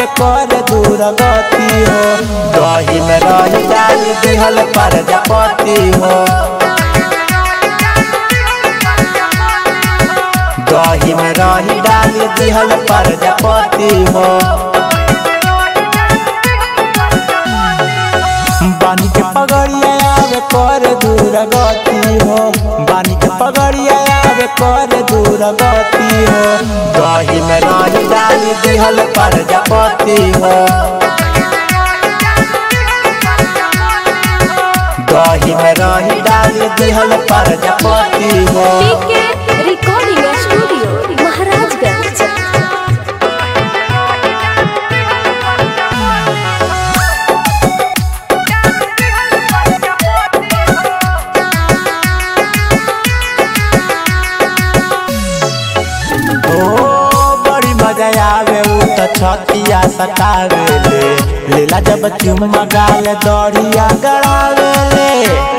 कर दूर गति हो दही में रही डाल दिहल प्रजापति हो दही में रही डाल दिहल प्रजापति हो बानी के पगड़िया आवे कर दूर गति हो बानी के पगड़िया आवे कर दूर गति हो दही में रही डाल दिहल प्रजापति हो दही में रही डाल दिहल प्रजापति हो पीके रिकॉर्डिंग स्टूडियो महाराजगंज ओ बड़ी मजा आवे उ त छतिया सतावे ले लीला जब चुम्मा गाले दौड़िया गड़ावे ले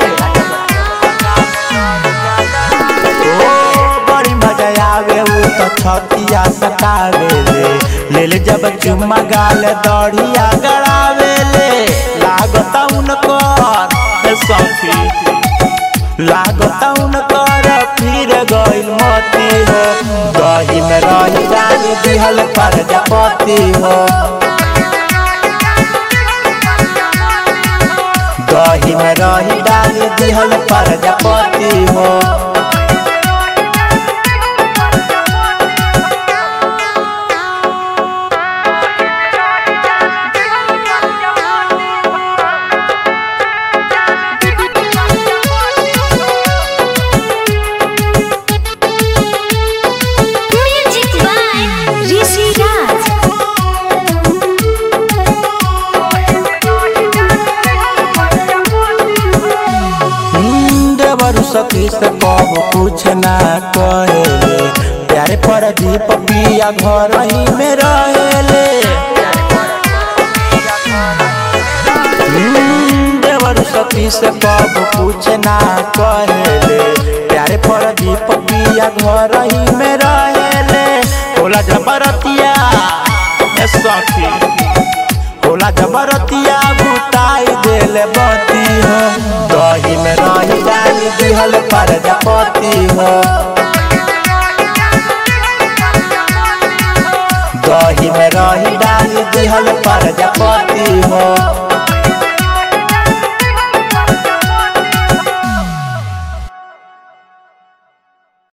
ओ बड़ी मजा आवे उ त छतिया सतावे ले लीला जब चुम्मा गाले दौड़िया गड़ावे ले लागता उनकर ए सखी लागता उनकर फिर गइल मती हो दही में रही डाल दिहल प्रजापति हो दही में रही डाल दिहल प्रजापति हो म्यूजिक बाय ऋषि राज हम्म, देवर सखी से कब कुछ ना कहेले प्यारे पर दीप पिया घर ही में रहेले हम्म, देवर सखी से कब कुछ ना कहेले प्यारे पर दीप पिया घर ही में रहेले होला जबरतिया ए सखी होला जबरतिया बुताई देले बती हो दही में रही डाल दिहल प्रजापति हो दही में रही डाल दिहल प्रजापति हो